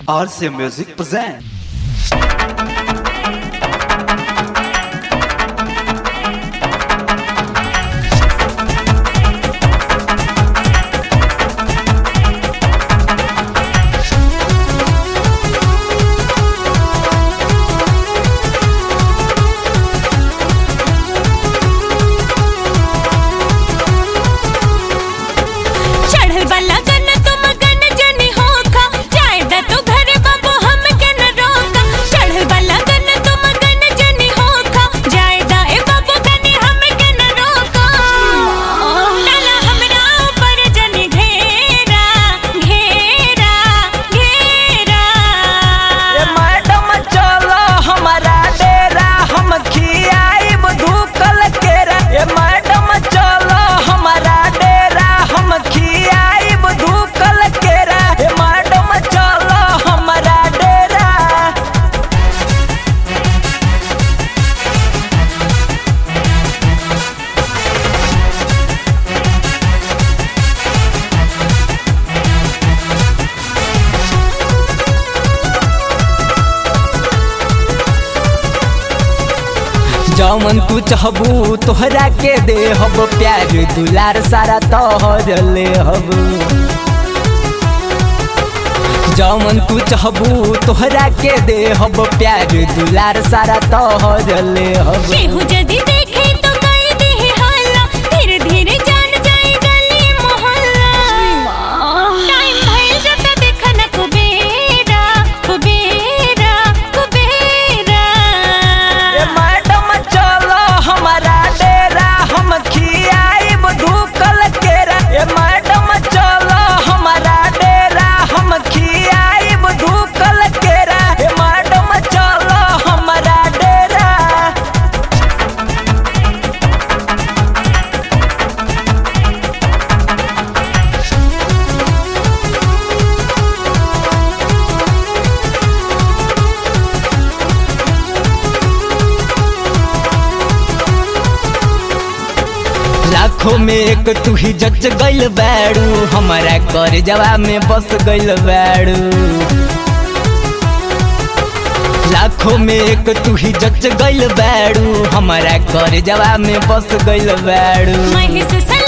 RC Music present. चढ़ल वाला गन तुम गन जनी होखा जाए दा तू घरे बाबू हम के न रोका चढ़ल वाला गन तुम गन जनी होखा जाए दा ए बाबू गनी हम के न रोका डाला हमरा ऊपर जनी घेरा घेरा घेरा ए मैडम चलो हमारा डेरा हम खियाइब धूकल केरा ए मैडम चलो हमारा डेरा हम खियाइब धूकल केरा ए मैडम चलो हमारा डेरा जौमन तू चाहबू तोहरा के दे हब प्यार दुलार सारा तोहर ले हब जौमन तू चाहबू तोहरा के दे हब प्यार दुलार सारा तोहर ले हब केहू जदी देखे तो कई दे हल्ला धीरे धीरे जान जाए गली मोहल्ला टाइम भइल जता देखा न कुबेरा कुबेरा कुबेरा ए मैडम चलो हमारा डेरा हम खियाइब धूकल केरा ए मैडम चलो हमारा डेरा हम खियाइब धूकल केरा ए मैडम चलो हमारा डेरा लाखों में एक तू ही जच गइल बैडू हमारा कर जवा में बस गइल बैडू लाखों में एक तू ही जच गइल बैडू हमारा कर जवा में बस गइल बैडू महिष सन